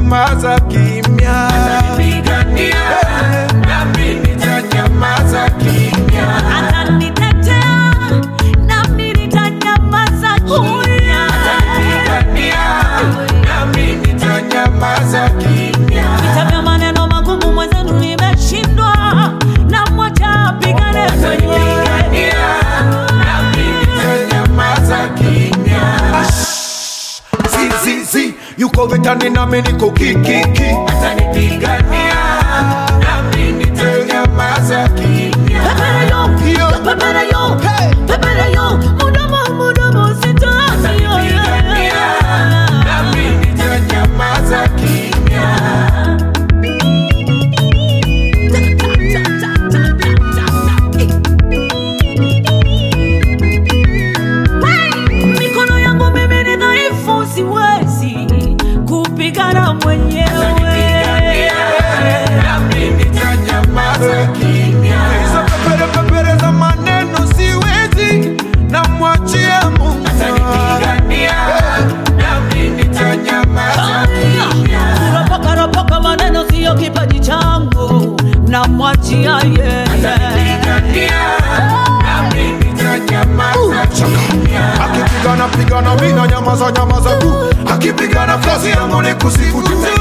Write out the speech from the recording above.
nitanyamaza kimya. Atanipigania, nami nitanyamaza kimya. Atanitetea, nami nitanyamaza kimya. Atanipigania, nami nitanyamaza kimya. Vita vya maneno magumu mwenzenu nimeshindwa, namwacha apigane mwenyewe. Atanipigania, nami nitanyamaza kimya. Zizizi, yuko vitani nami niko kikiki. Atanipigania, nami nitanyamaza kimya. Pepere yo, Yo. pepere yo, Hey. pepere yo, mudomo, mudomo, sitaki yo, Atanipigania, nami nitanyamaza kimya. Mikono yangu mimi ni dhaifu, siwezi kupigana mwenyewe. Atanipigania, nami nitanyamaza kimya. Hizo pepere pepere za maneno siwezi, namwachia Mungu. Atanipigania, nami nitanyamaza kimya. Kuropoka ropoka maneno siyo kipaji changu, namwachia yeye. Atanipigania, nami nitanyamaza kimya. Akipigana pigana mina nyamaza nyamaza tu, akipigana kazi yangu ni kusifu tu.